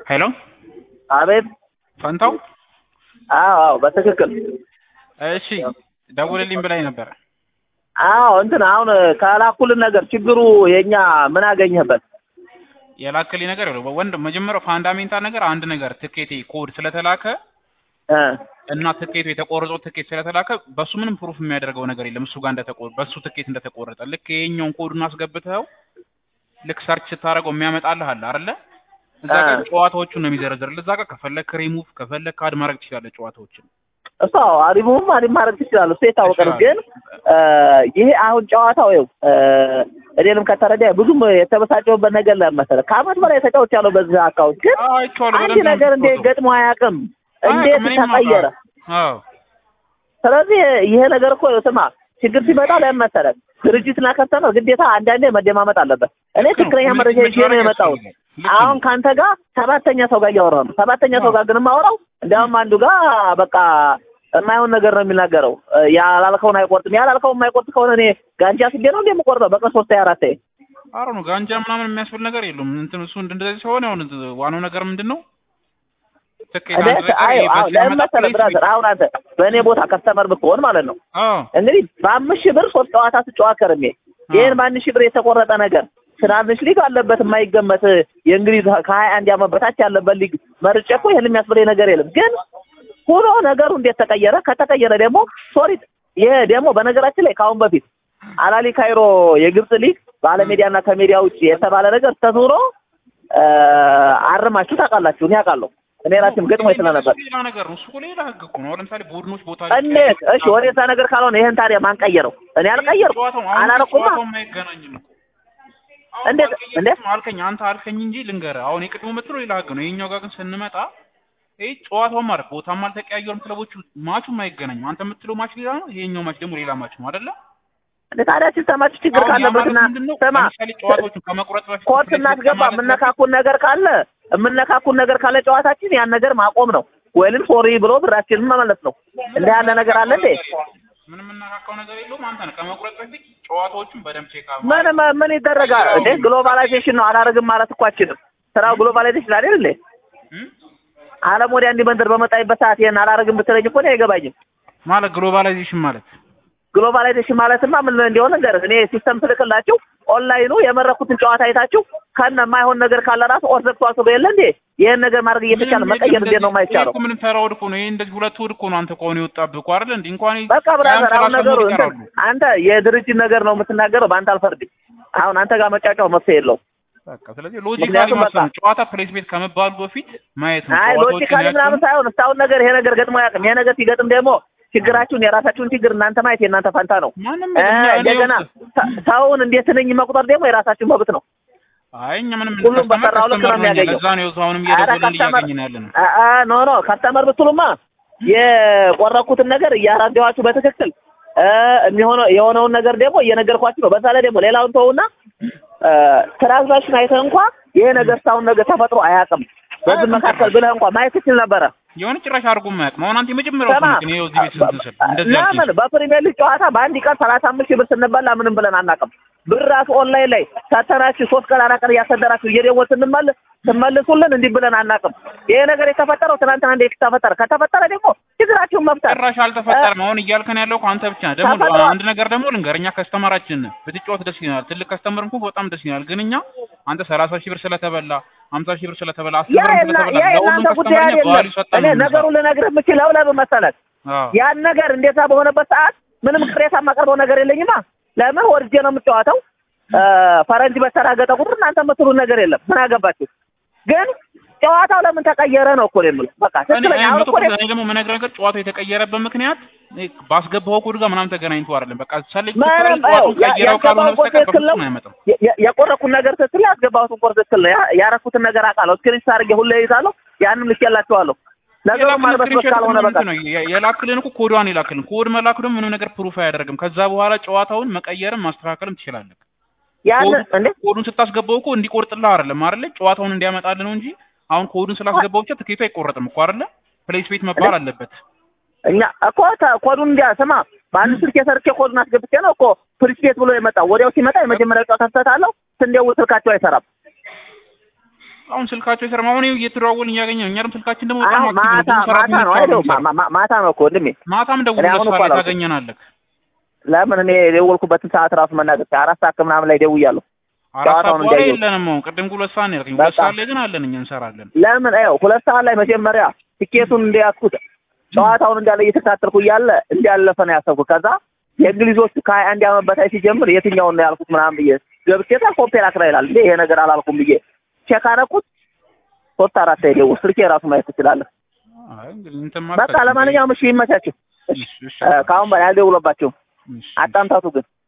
ሄሎ አቤት። ፈንታው አዎ አዎ፣ በትክክል እሺ፣ ደውልልኝ ብላኝ ነበረ። አዎ እንትን አሁን ከላኩልን ነገር ችግሩ የኛ ምን አገኘህበት? የላክልኝ ነገር ይኸውልህ ወንድ መጀመሪያው ፋንዳሜንታል ነገር አንድ ነገር ትኬቴ ኮድ ስለተላከ እ እና ትኬቱ የተቆረጠው ትኬት ስለተላከ በሱ ምንም ፕሩፍ የሚያደርገው ነገር የለም። እሱ ጋር እንደተቆረጠ በሱ ትኬት እንደተቆረጠ ልክ ይሄኛውን ኮዱን አስገብተው ልክ ሰርች ስታደርገው የሚያመጣልህ አለ አይደለ? እዛ ጋር አ። ጨዋታዎቹን ነው የሚዘረዝርልህ። እዛ ጋር ከፈለክ ሪሙቭ ከፈለክ አድ ማድረግ ትችላለህ ጨዋታዎችን። እሱ አዎ አሪሙም አሪም ማድረግ ትችላለህ። እሱ የታወቀ ነው። ትችላለህ። ግን እ ይሄ አሁን ጨዋታው ይኸው እ እኔንም ከተረዳ ብዙም የተበሳጨሁበት ነገር ለምን መሰለህ? ከአመት በላይ ተጫውቻለሁ በዚህ አካውንት ግን አዎ አይቼዋለሁ። አንድ በደንብ ነው ነገር እንዴት የምትጫወተው። ገጥሞ አያውቅም። እንዴት አያውቅም፣ እኔም ተቀየረ? አውቃለሁ። አዎ ስለዚህ ይሄ ነገር እኮ ስማ ችግር ሲመጣ ለምን መሰለህ? ድርጅትና ከስተመር ግዴታ አንዳንዴ መደማመጥ አለበት። እኔ ልክ ነው። ትክክለኛ መረጃ ይዤ ነው መታረቅ የመጣሁት። ያስፈልጋል። ልክ ነው። አሁን ከአንተ ጋር ሰባተኛ ሰው ጋር እያወራሁ ነው። ሰባተኛ ሰው ጋር ግን የማወራው እንዲያውም አንዱ ጋር በቃ የማይሆን ነገር ነው የሚናገረው። እ ያላልከውን አይቆርጥም። ያላልከውን የማይቆርጥ ከሆነ እኔ ጋንጃ ስቤ ነው እንደ የምቆርጠው በቀን ሶስት አራት አሮ ነው ጋንጃ ምናምን የሚያስብል ነገር የለውም። እንትን እሱ እንደዚህ ሲሆን ያው ዋናው ነገር ምንድን ነው? ትኬት አንድ ነገር አይ ይሄ አዎ በዚህ ለምን ዓመት መሰለህ ፕሌስ ብራዘር፣ አሁን አንተ በእኔ ቦታ ከስተመር ብትሆን ማለት ነው አዎ እንግዲህ በአምስት ሺህ ብር ሶስት ጨዋታ ስጨዋት ከርሜ ይህን በአንድ ሺህ ብር የተቆረጠ ነገር ትናንሽ ሊግ አለበት የማይገመት የእንግሊዝ ከሀያ አንድ ዓመት በታች ያለበት ሊግ መርጬ እኮ ይህን የሚያስብለኝ ነገር የለም። ግን ሆኖ ነገሩ እንዴት ተቀየረ? ከተቀየረ ደግሞ ሶሪ ይሄ ደግሞ በነገራችን ላይ ከአሁን በፊት አላሊ ካይሮ የግብጽ ሊግ ባለሜዲያና ከሜዲያ ውጭ የተባለ ነገር ተዙሮ እ አርማችሁ ታውቃላችሁ። እኔ አውቃለሁ። እኔ ራሴም ገጥሞኝ ስለነበር ሌላ ነገር ነው። እሱ እኮ ሌላ ህግ እኮ ነው። ለምሳሌ ቡድኖች ቦታ እንዴት እሺ፣ ወደዛ ነገር ካልሆነ ይሄን ታዲያ ማን ቀየረው? እኔ አልቀየርኩም፣ ጨዋታው አሁን አላረኩማ። ጨዋታው የማይገናኝም እኮ አሁን እንዴት- አልቀየርኩም እንዴት? አልከኝ አንተ አልከኝ እንጂ ልንገርህ። አሁን የቅድሞ ምትለው ሌላ ህግ ነው። ይሄኛው ጋር ግን ስንመጣ ይሄ ጨዋታው ማለት ቦታም አልተቀያየሩም ክለቦቹ፣ ማቹም አይገናኝም። አንተ የምትለው ማች ሌላ ነው፣ ይሄኛው ማች ደግሞ ሌላ ማች ነው አይደለ? እንዴ ታዲያ ሲስተማችሁ ችግር አሁን ያ ማለት ካለበትና ምንድን ነው? ስማ ለምሳሌ ጨዋታዎቹን ከመቁረጥ በፊት ኮርት ፕሌስ እናስገባ ከማለት በፊት የምነካኩን ነገር ካለ የምነካኩን ነገር ካለ ጨዋታችን ያን ነገር ማቆም ነው ወይንም ሶሪ ብሎ ብራችንን መመለስ ነው። እንደ ያለ ነገር አለ እንዴ? ምንም የምናካካው ነገር የለውም። አንተ ነህ ከመቁረጥ በፊት ጨዋታዎቹን በደንብ ቼክ ምን ምን- ምን ይደረጋል እንዴ? ግሎባላይዜሽን ነው አላረግም ማለት እኮ አችልም። ስራው ግሎባላይዜሽን አይደል እንዴ? ዓለም ወዲያ እንዲህ መንደር በመጣይበት ሰዓት ይሄን አላረግም ብትለኝ እኮ እኔ አይገባኝም። ማለት ግሎባላይዜሽን ማለት ግሎባላይዜሽን ማለትማ ምን እንደሆነ ነገር እኔ ሲስተም ትልክላችሁ ኦንላይኑ የመረኩትን ጨዋታ አይታችሁ ከነ የማይሆን ነገር ካለ ራሱ ኦር ዘግቷል ብሎ የለ እንዴ? ይሄን ነገር ማድረግ እየተቻለ መቀየር እንዴት ነው የማይቻለው? ምንም ተራ ወድ እኮ ነው ይሄ። እንደዚህ ሁለት ወድ እኮ ነው አንተ ከሆነ የወጣብህ እኮ አይደል እንዴ? እንኳን በቃ ብራዘር፣ አሁን ያን ነገሩ ሰላሳ እንትን ይቀራሉ። አንተ የድርጅት ነገር ነው የምትናገረው፣ በአንተ አልፈርድም። አሁን አንተ ጋር መጫጫው መፍትሄ የለውም። በቃ ስለዚህ ሎጂካሊ ምክንያቱም ማሰብ በቃ- ነው። ጨዋታ ፕሌስ ቤት ከመባሉ በፊት ማየት ነው። አይ ጨዋታዎችን ሎጂካሊ ያክል- ምናምን ሳይሆን እስካሁን ነገር ይሄ ነገር ገጥሞ አያውቅም። ይሄ ነገር ሲገጥም ደግሞ ችግራችሁን የራሳችሁን ችግር እናንተ ማየት የእናንተ ፈንታ ነው። ማንም እ እኛ- እኔ እንደገና ውስጥ- ሰ- ሰውን እንዴት ነኝ መቁጠር ደግሞ የራሳችሁ መብት ነው። አይ እኛ ምንም ሁሉም ከስተመር በሰራው ልክ ነው ከስተመር ነን። የሚያገኘው። ለዛ ነው የዛው አሁንም ኧረ እየደወልን ከስተመር እያገኘን ያለ ነው። አ- አ- ኖ ኖ ከስተመር ብትሉማ የቆረኩትን ነገር እያራደዋችሁ በትክክል እ የሚሆነው የሆነውን ነገር ደግሞ እየነገርኳችሁ ነው። በዛ ላይ ደግሞ ሌላውን ተውና እ ትራንዛክሽን አይተህ እንኳ ይሄ ነገር እስካሁን ነገር ተፈጥሮ አያውቅም በዚህ መካከል ብለህ እንኳ ማየት ትችል ነበረ። የሆነ ጭራሽ አድርጎ የማያውቅም። አሁን አንተ የመጀመሪያው ስማ ሰው ነህ። ይኸው እዚህ ቤት ስንት ስል እንደዚህ ያልኩኝ ለምን በፕሪሚየር ሊግ ጨዋታ በአንድ ቀን ሰላሳ አምስት ሺህ ብር ስንበላ ምንም ብለን አናውቅም። ብር ራሱ ኦንላይን ላይ ሰተናችሁ ሶስት ቀን አራት ቀን እያሰደራችሁ እየደወል ስንመልስ ስመልሱልን እንዲህ ብለን አናውቅም። ይሄ ነገር የተፈጠረው ትናንትና እንዴት ተፈጠረ? ከተፈጠረ ደግሞ ችግራችሁን መፍታት ጭራሽ አልተፈጠረም። አሁን እያልከን ያለው እኮ አንተ ብቻ ነህ። ደግሞ ተፈጥሯል። አንድ ነገር ደግሞ ልንገር፣ እኛ ከስተመራችን ነን። ብትጫወት ደስ ይላል። ትልቅ ከስተመር እንኳን በጣም ደስ ይላል። ግን እኛ አንተ ሰላሳ ሺህ ብር ስለተበላ ሀምሳ ሺህ ብር ስለተበላ አስር ያ ብር የና- ስለተበላ ያ ለሁሉም የእናንተ ጉዳይ ከስተመር እኛ ቫልዩ አይደለም። ሰጠን እኔ ነው የምንሰራው። ነገሩን ልነግርህ የምችለው ለምን መሰለህ? አዎ። ያን ነገር እንደዛ በሆነበት ሰዓት ምንም ቅሬታ የማቀርበው ነገር የለኝማ። ለምን ወርጄ ነው የምጫወተው። እ ፈረንጅ በተራገጠ ቁጥር እናንተ የምትሉን ነገር የለም። ምን አገባችሁ? ግን ጨዋታው ለምን ተቀየረ ነው እኮ ነው የምልህ። በቃ እኔ ትክክለኛ አሁን መቶ እኮ ፐርሰንት እኔ ደግሞ የምነግርህ ነገር ጨዋታው የተቀየረበት ምክንያት እኔ ባስገባኸው ኮድ ጋር ምናምን ተገናኝቶ አይደለም። በቃ ሰለች ምንም ጨዋታውን ያ- ቀይረው ካልሆነ ያስገባው ኮድ በስተቀር ትክክል ነው። በፍጹም አይመጣም። የ- የ- የቆረኩት ነገር ትክክል ነው። ያስገባሁትን ኮድ ትክክል ነው። ያ- ያረኩትን ነገር አውቃለሁ። ስክሪንሾት አድርጌ ሁሌ ይዛለሁ። ያንም ልኬላችኋለሁ። ነገሩ የላክልን ማልበስበስ ስክሪንሾት ካልሆነ ምናምን በቃ ነው የ- የላክልን እኮ ኮዷን የላክልን ኮድ መላኩ ደግሞ ምንም ነገር ፕሩፍ አያደርግም። ከዛ በኋላ ጨዋታውን መቀየርም ማስተካከልም ትችላለህ። ያን ኮዱ- እንዴ ኮዱን ስታስገባው እኮ እንዲቆርጥልህ አይደለም አይደለ? ጨዋታውን እንዲያመጣልህ ነው እንጂ አሁን ኮዱን ስላስገባው ብቻ ትኬቱ አይቆረጥም እኮ አይደለ? ፕሌስ ቤት መባል አለበት። እኛ እኮ ተ- ኮዱን እንዲያ ስማ፣ በአንድ ስልክ የሰርቼ ኮዱን አስገብቼ ነው እኮ ፕሪስፔት ብሎ የመጣው። ወዲያው ሲመጣ የመጀመሪያው ጨዋታ ስህተት አለው። ስንደውል ስልካቸው አይሰራም። አሁን ስልካቸው የሰራ አሁን ይኸው እየተደዋወልን እያገኘ ነው። እኛ ደግሞ ስልካችን ደግሞ በጣም አሁን አክቲቭ ነው። ማታ ብዙ ማታ ነው ሰራተኞች አይደው አሉ የሚሰሩ። ማታ ነው እኮ ወንድሜ። ማታም ደውሎ እኔ አሁን ለሷ እኮ ላይ አላውቅም። ታገኘናለህ። ለምን እኔ የደወልኩበትን ሰዓት ራሱ መናገር አራት ሰዓት ከምናምን ላይ ደውያለሁ። አራት ሰዓት ጨዋታውን በኋላ እንዳየሁት። የለንም። አሁን ቅድም ሁለት ሰዓት ነው ያልከኝ። ሁለት በቃ። ሰዓት ላይ ግን አለን እኛ እንሰራለን። ለምን ይኸው ሁለት ሰዓት ላይ መጀመሪያ ትኬቱን እንደያዝኩት ጨዋታውን እንዳለ እየተከታተልኩ እያለ እንዳለፈ ነው ያሰብኩት። ከዛ የእንግሊዞቹ ከሀያ አንድ ዓመት በታች ሲጀምር የትኛውን ነው ያልኩት ምናምን ብዬ ገብቼ ታ ኮምፔር አክራ ይላል እንዴ ይሄ ነገር አላልኩም ብዬ ቼክ አደረኩት። ሶስት አራት ላይ ደውል ስልኬ ራሱ ማየት ትችላለህ። አይ እንግዲህ እንትን በቃ ለማንኛውም እሺ ይመቻችሁ። እሺ፣ እሺ፣ እ፣ ከአሁን በላይ አልደውለባቸውም። እሺ፣ አጣምታቱ ግን